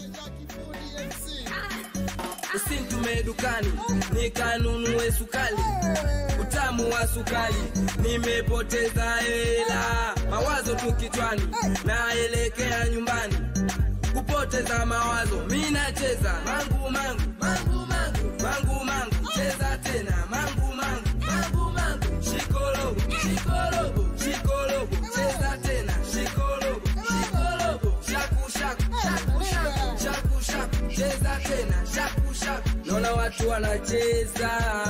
usintume dukani nikanunue sukali utamu wa sukali nimepoteza hela mawazo tu kichwani naelekea nyumbani kupoteza mawazo mi nacheza mangu mangu mangu mangu mangu mangu cheza tena mangu mangu mangu mangu shikolobo shikolobo shikolobo cheza tena shikolobo shikolobo shaku shaku shaku shaku shaku shaku cheza tena shaku shaku naona watu wanacheza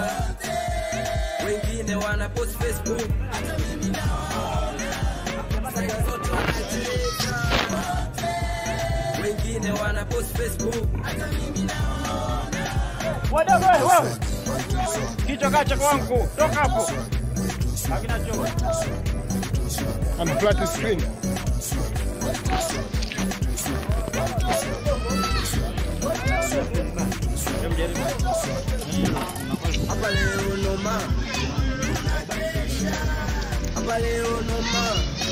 wengine wana post facebook Saka zote wanacheza wengine wana post facebook Wadogo wewe, wewe. Kichwa kacha kwangu. Toka hapo. Hakina choo. I'm flat screen. hapa leo noma hapa leo noma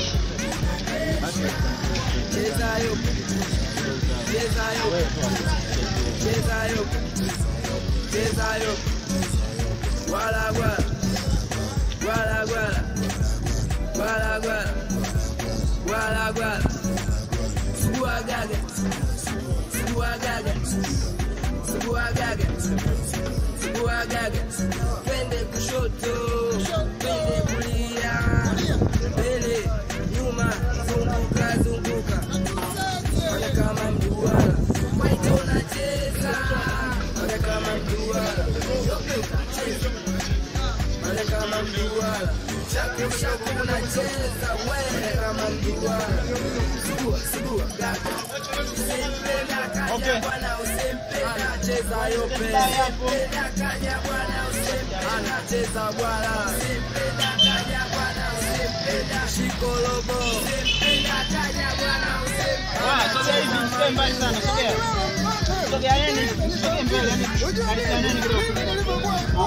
cheza yo cheza yo cheza yo cheza yo wala wala wala wala wala wala wala wala suguagaga suguagaga suguagaga suguagaga twende kushoto twende kulia mbele nyuma zunguka zunguka fanya kama mduara waita unacheza fanya kama mduara cheza fanya kama mduara shaku shaku unacheza wewe kama mduara sugua sugua gaga usempenda kaja bwana usempenda cheza yope usempenda kaja bwana usempenda cheza bwana usempenda kaja bwana usempenda shikolobo usempenda kaja bwana Ah, sogea hivi, msikae mbali sana, sogea. Sogeaneni, msogee mbele, yani karibianeni kidogo.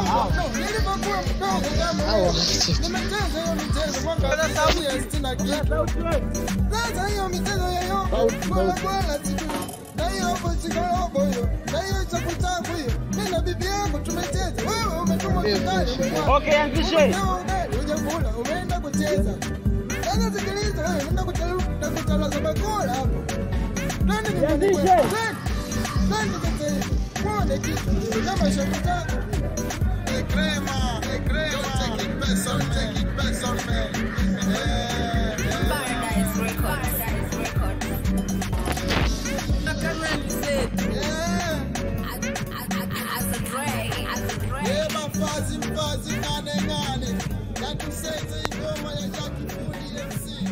Sasa hiyo michezo yayo bora bora sijui na hiyo hapo chikorobo hiyo na hiyo chakuchaku hiyo mimi na bibi yangu tumecheza wewe umetuma kidali Okay, anzishe. hujakula umeenda kucheza sasa sikiliza wewe unaenda kutala kutalaza bakora hapo nani Ianzishe. nani sasa hivi muone kitu kama shakutaka ni crema ni crema take it personal take it personal Paradise Records. As a Dre, as a Dre. Eba fazi mfazi ngane ngane natusete ingoma ya Jackie Fundi MC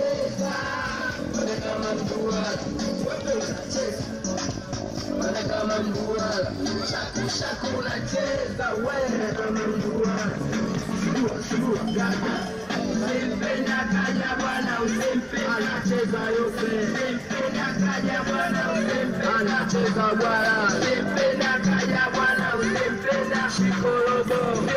kama mduara shaku shaku unacheza wewe kama mduara sugua sugua gaga usimpenda kaja bwana usimpenda anacheza yote usimpenda kaja bwana usimpenda anacheza bwana usimpenda kaja bwana usimpenda shikorobo